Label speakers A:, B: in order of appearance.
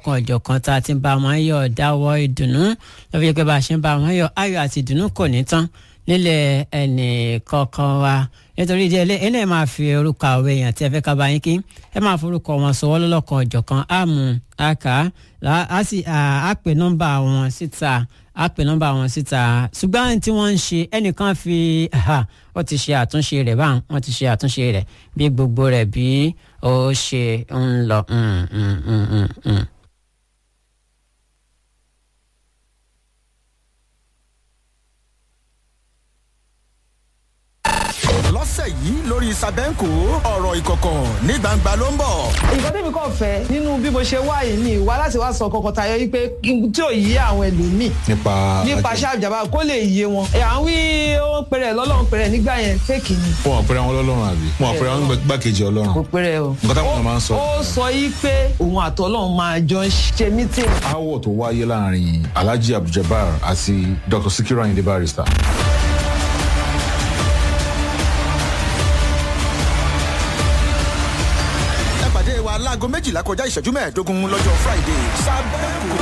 A: lọ́lọ́kan ọ̀jọ̀kan tá a ti ń bá wọn yọ̀ dáwọ́ ìdùnnú lọ́wọ́ yẹ pé bá a ṣe ń bá wọn yọ̀ ayọ̀ àti ìdùnnú kò ní tán nílẹ̀ ẹnì kọ̀ọ̀kan wa nítorí ìdí ẹlẹ́ ẹlẹ́ máa fi orúkọ àwọn èèyàn tí ẹ fẹ́ ká bá yín kí ẹ máa forúkọ wọn sọwọ́ lọ́lọ́kan ọ̀jọ̀kan àmú àkà á sì á pè nọ́mbà wọn síta á pè nọ́mbà wọn síta ṣùgbọ́n tí wọ́n ń ṣe ẹnìkan fi wọ́n ti ṣe àtúnṣe rẹ̀ báwọn wọ́n ti ṣe àtúnṣe rẹ̀ bí gbogbo rẹ̀ bí ó ṣe ń lọ. Mm, mm, mm, mm, mm.
B: lọ́sẹ̀ yìí lórí sàbẹ́ǹkò ọ̀rọ̀ ìkọ̀kọ̀ ní gbangba ló ń bọ̀.
C: nǹkan tẹ́mi kàn fẹ́ nínú bí mo ṣe wá yìí ni ìwà láti wá sọ kọkọ tayọ yìí pé tí ò yí àwọn ẹlòmíì
D: nípa
C: nípa ṣáàjàmbá kó lè yé wọn. ẹ̀ à ń wí ó pẹ̀rẹ̀ lọ́lọ́run pẹ̀rẹ̀ nígbà yẹn fẹ́ẹ̀kì ni.
D: wọn àpẹẹrẹ àwọn ọlọ́run àbí wọn àpẹẹrẹ àwọn gbàkejì ọlọ́run
C: kò pẹ̀rẹ̀ o.
D: nǹkan táwọn èèyàn máa ń sọ.
C: ó sọ yìí pé òun àtọ́lọ́run máa jọ ń ṣe mítìn.
D: aáwọ̀ tó wáyé láàrin alhaji abduljabar àti dr sikiru ayinde barrister.
B: ẹ pàdé wa láago méjìlá kọjá ìṣẹ́jú mẹ́ẹ̀ẹ́dógún lọ́jọ́ friday sàbẹ́ǹkò